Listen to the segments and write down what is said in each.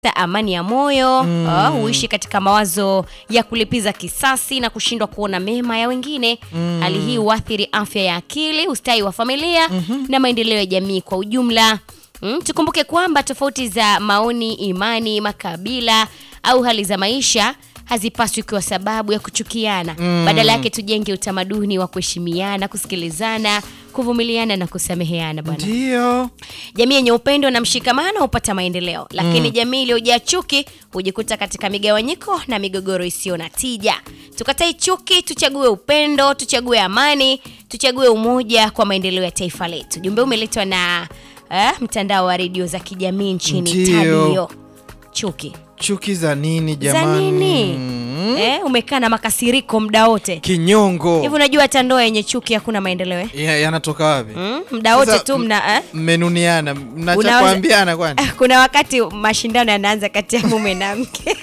amani ya moyo mm. uh, huishi katika mawazo ya kulipiza kisasi na kushindwa kuona mema ya wengine mm. hali hii huathiri afya ya akili ustawi wa familia mm-hmm. na maendeleo ya jamii kwa ujumla mm, tukumbuke kwamba tofauti za maoni imani makabila au hali za maisha hazipaswi kuwa sababu ya kuchukiana mm. badala yake tujenge utamaduni wa kuheshimiana kusikilizana kuvumiliana na kusameheana bwana Ndio. Jamii yenye upendo na mshikamano hupata maendeleo, lakini mm. jamii iliyojaa chuki hujikuta katika migawanyiko na migogoro isiyo na tija. Tukatai chuki, tuchague upendo, tuchague amani, tuchague umoja kwa maendeleo ya taifa letu. Jumbe umeletwa na eh, mtandao wa redio za kijamii nchini Ndio. Tadio. Chuki Chuki za nini za jamani? nini? Mm. Eh, umekaa na makasiriko muda wote Kinyongo. hivi. Unajua hata ndoa yenye chuki hakuna maendeleo eh? Ya- Yanatoka wapi? mm? muda wote Sasa, tu mna eh? Mmenuniana, mnacha Unaweza- kuambiana kwani? kuna wakati mashindano yanaanza kati ya mume na mke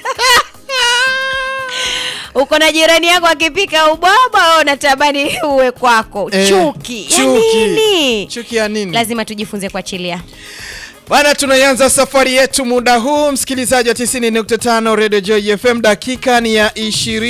uko na jirani yako akipika ubwabwa wewe unatamani uwe kwako Eh, chuki ya chuki. nini Chuki ya nini? lazima tujifunze kuachilia Bana, tunaianza safari yetu muda huu, msikilizaji wa 90.5 Radio Joy FM. Dakika ni ya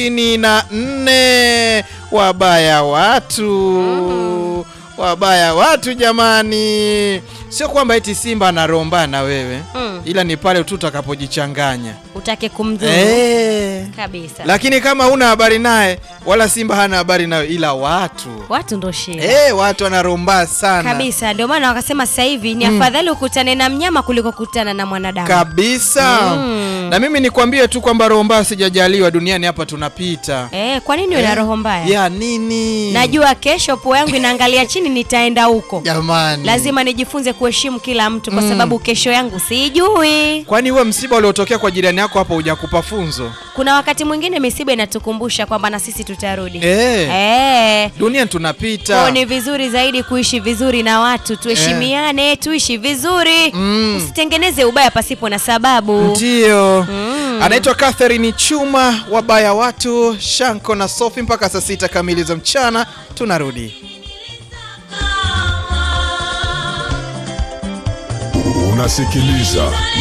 24. Wabaya watu, wabaya watu jamani, sio kwamba eti Simba anaromba na wewe Mm. ila ni pale tu utakapojichanganya utake kumdhuru eh. kabisa Lakini kama huna habari naye wala Simba hana habari nawe, ila watu watu ndo shida eh, watu wanaromba sana kabisa ndio maana wakasema sasa hivi ni afadhali ukutane na mnyama kuliko kukutana na mwanadamu kabisa Mm. na mimi nikwambie tu kwamba roho mbaya sijajaliwa duniani hapa tunapita eh, kwa nini una roho mbaya ya nini najua kesho pua yangu inaangalia chini nitaenda huko jamani lazima nijifunze kuheshimu kila mtu kwa sababu kesho yangu sijui kwani huwe msiba uliotokea kwa jirani yako hapo hujakupa funzo kuna wakati mwingine misiba inatukumbusha kwamba na sisi tutarudi eh, Eh. duniani Kwa tunapita ni vizuri zaidi kuishi vizuri na watu tuheshimiane tuishi vizuri Mm. usitengeneze ubaya pasipo na sababu ndio Mm. anaitwa Catherine Chuma wabaya watu Shanko na Sofi mpaka saa sita kamili za mchana tunarudi Unasikiliza